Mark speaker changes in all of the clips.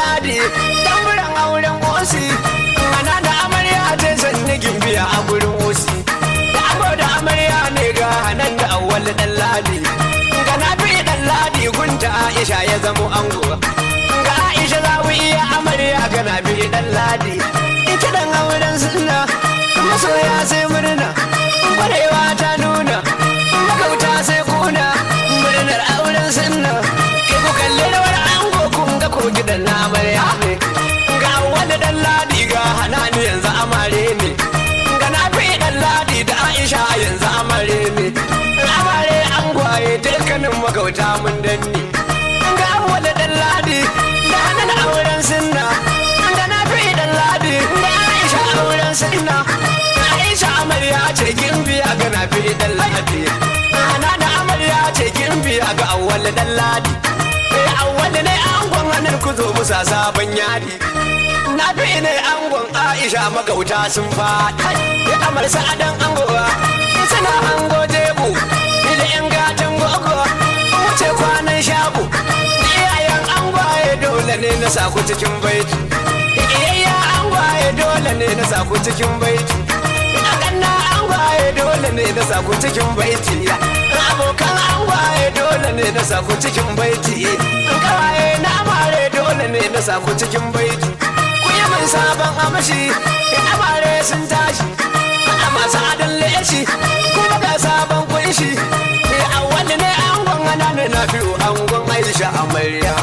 Speaker 1: ladi tamburan auren osi ana da amarya ta sanni gimbiya a gurin osi da amo da amarya ne ga hanan da awwal dan ladi ga nafi dan ladi gunta aisha ya zamo ango ga aisha za mu iya amarya ga nafi dan ladi ita dan auren sunna masoya sai murna kwarewa ta nuna magauta sai kuna murnar auren sunna kai ku kalli rawar ango kun ga ko gidan na amarya ne ga wani dan ladi ga hanani yanzu amare ne ga nafi dan ladi da aisha yanzu amare ne amare an gwaye dukkanin magauta mun danni ga wani dan ladi da hanan auren sunna ga nafi dan ladi da aisha auren sunna aisha amarya ce gimbiya ga nafi dan ladi ana da amarya ce gimbiya ga awwal dan ladi eh awwal ne angon hanar ku zo musa sabon yadi na fi ne angon aisha magauta sun faɗi ya amar sa'adan angowa suna hango jebu da yan gatan gogo wuce kwanan shabu iyayen angwaye dole ne na saku cikin baiti iyayya angwaye dole ne na saku cikin baiti akanna angwaye dole ne na saku cikin baiti abokan angwaye dole ne na saku cikin baiti kawaye na amare dole ne na saku cikin baiti ku yi min sabon amashi amare sun tashi a masu adon leshi kuma ga sabon kunshi a wani ne angon ana ne na fiye angon aisha amarya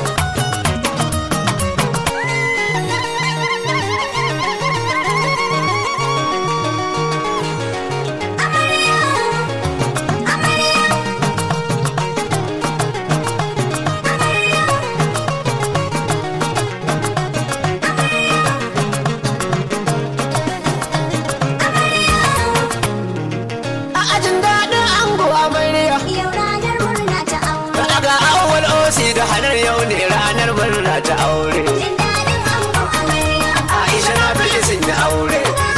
Speaker 1: a ajin daɗin ango amarya
Speaker 2: Yau ranar murna ta aure.
Speaker 1: Daga awwal osi da hanar yau ne ranar murna ta aure.
Speaker 2: Jin daɗin ango amarya.
Speaker 1: Aisha na fi sun yi aure.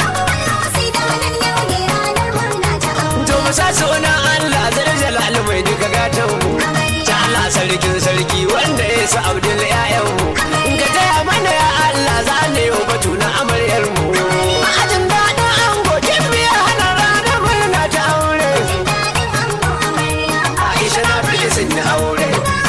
Speaker 2: Sai da nan yau ne ranar murna ta aure.
Speaker 1: To mu sa sunan Allah zai jalal mai duka gatan mu. Ta Allah sarkin sarki wanda ya sa Abdul ƴaƴan mu. Ka taya mana ya Allah za ne yau batu na amaryar mu. A ajin daɗin ango kin biya hana ranar murna ta aure.
Speaker 2: Jin daɗin ango amarya.
Speaker 1: Aisha na fi sun yi aure.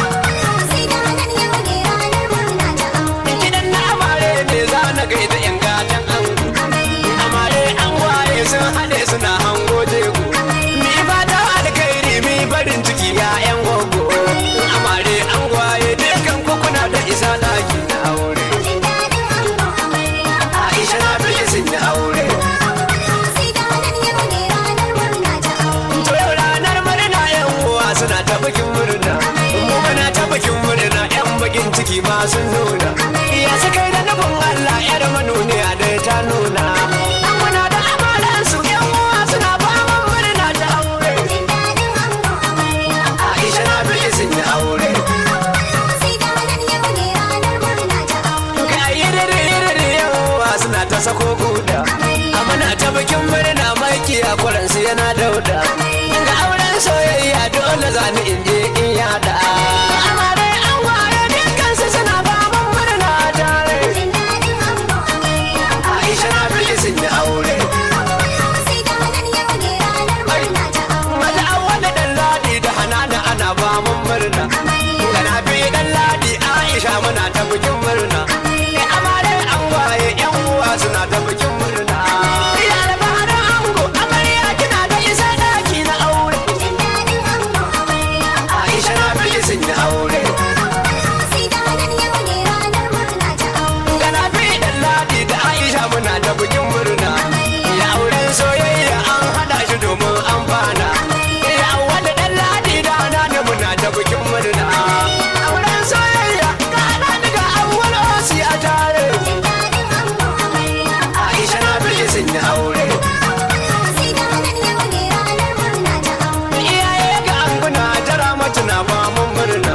Speaker 2: Sai da nan yau ne ranar murna ta aure.
Speaker 1: Gidan na amare ne za na gaida ƴan gatan ango. amare an waye sun haɗe suna hango jego mi fata alkhairi mi barin ciki ya yan gogo amare an waye dukan kuna da isa ɗaki na aure
Speaker 2: Jin daɗin ango amarya.
Speaker 1: aisha na fi sun yi aure
Speaker 2: Sai da nan yau ne ranar murna ta aure.
Speaker 1: to yau ranar murna yan uwa suna ta bikin murna mu muna ta bikin murna yan bakin ciki ma sun nuna ya su kai da nufin Allah yar manuniya da ta nuna muna da amalan su yan uwa suna faman murna ta aure
Speaker 2: Jin daɗin ango amarya.
Speaker 1: Aisha na fi sun yi aure
Speaker 2: Sai da nan yau ne ranar murna ta aure.
Speaker 1: ga yiriri yawa suna ta sako guda amana ta bikin murna maki a kwaransu yana dauda ga auren soyayya dole za ni in je in yada amare an ware dukkansu suna faman murna tare
Speaker 2: Jin daɗin ango amarya.
Speaker 1: Aisha na fi sun yi aure
Speaker 2: Sai da nan yau ne ranar murna ta aure.
Speaker 1: Maza an wani dan ladi da hanana ana ba mun murna ga na fi dan ladi Aisha muna ta bikin murna Eh, amare an waye yan uwa suna ta bikin murna Ya albaran ango amarya kina da isa daki na aure
Speaker 2: Jin daɗin ango amarya.
Speaker 1: Aisha na fi sun yi aure
Speaker 2: Sai da nan yau ne ranar murna ta aure.
Speaker 1: ga na fi dan ladi da Aisha muna ta bikin murna Ya auren soyayya an hada shi domin amfana Ya wani dan ladi da hanana muna ta bikin murna Auren soyayya ga hanani ga awwal osi a tare
Speaker 2: Jin daɗin ango amarya.
Speaker 1: Aisha na fi sun yi aure
Speaker 2: Sai da nan yau ne ranar murna ta aure.
Speaker 1: Iyaye ga anguna tara mata na mamun murna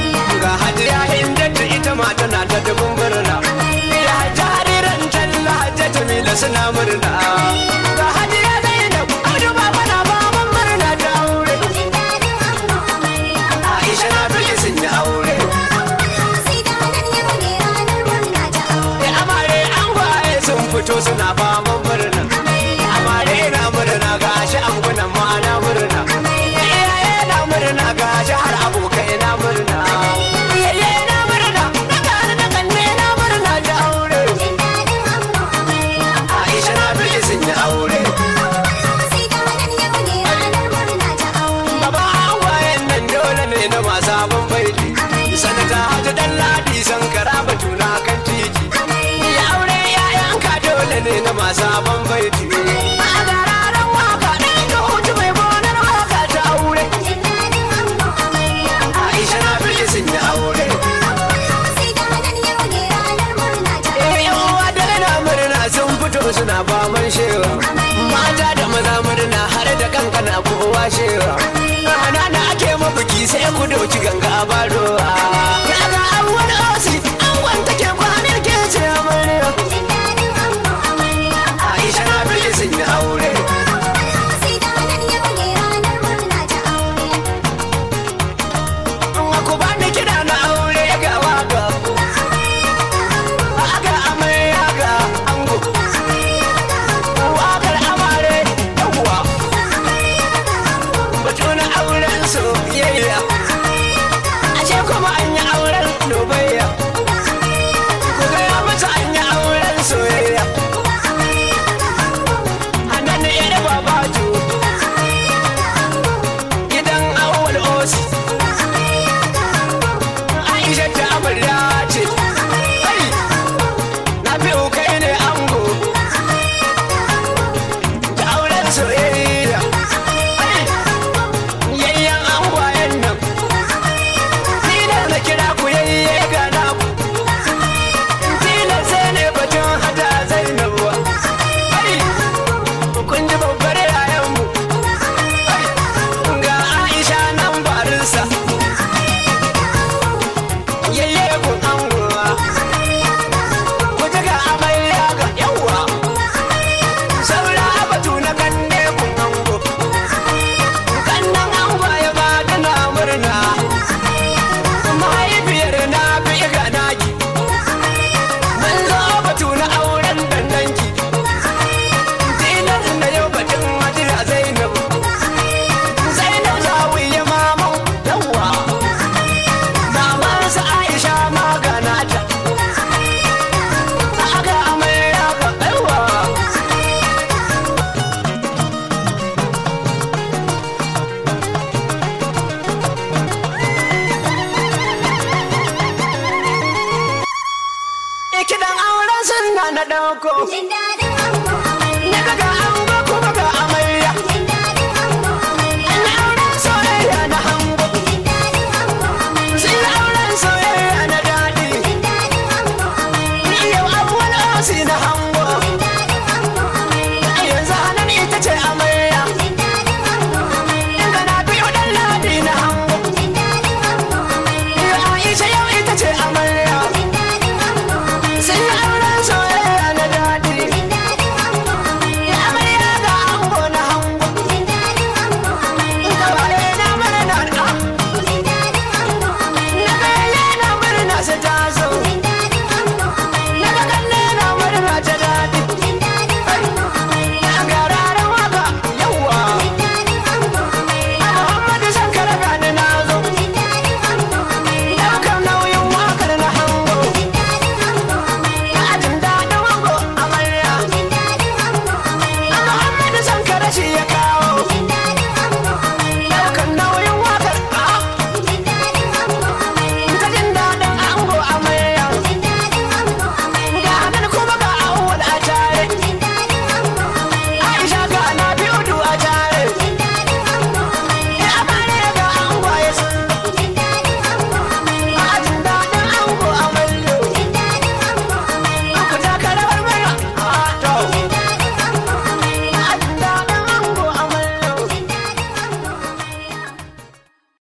Speaker 1: Ga hajiya inda ta ita ma tana ta dubin murna Ya jariran talla hajja Jamila suna murna Ga hajiya Zainab Audu baba na mamun murna ta aure
Speaker 2: Jin daɗin ango amarya.
Speaker 1: Aisha na fi sun yi aure
Speaker 2: Sai da nan yau ne ranar
Speaker 1: alhaji dan ladi sankara batuna kan titi ya aure yayanka dole ne na masu abin baiti a gararan waka ɗan ka hutu mai gonar waka ta aure
Speaker 2: Jin daɗin ango amarya.
Speaker 1: aisha na fi sun yi aure
Speaker 2: Sai da nan yau ne ranar murna ta.
Speaker 1: Eh, yan uwa da na murna sun fito suna faman shewa mata da maza murna har da kankana kowa shewa ana da ake mabuki sai ku dauki ganga barowa ya ga an wani osi an wanta ke kwanar ke ce amarya
Speaker 2: Jin daɗin ango amarya.
Speaker 1: aisha na fi sun yi aure
Speaker 2: Sai da nan yau ne ranar murna ta aure.
Speaker 1: ku ba ni kiɗa na aure ga waka ga amarya ga ango wakar amare yawwa batu na auren soyayya ashe kuma an yi auren dubayya ku gaya mata an yi auren soyayya hannun iri babaju gidan awal osi aisha ta amarya ce Ai, na fi kai ne ango ta auren soyayya Ai, yayyan angwayen nan tilar na kira ku yayye ga naku tilar sai ne batun hada zainabuwa Ai, kun ji babbar yayanmu Ai, ga aisha nan barinsa yayye kun angowa ku ji ga amarya ga yawa saura batu na kanne kun ango kannan ango ya ba tana murna mahaifiyar na fi ga naki mun zo batu na auren dandanki tilas na yau batun hajiya zainab zainab zawiya maman yawa mamansa aisha magana ta aka amarya ga yawa Ikidan auren sunna na ɗauko
Speaker 2: Jin daɗin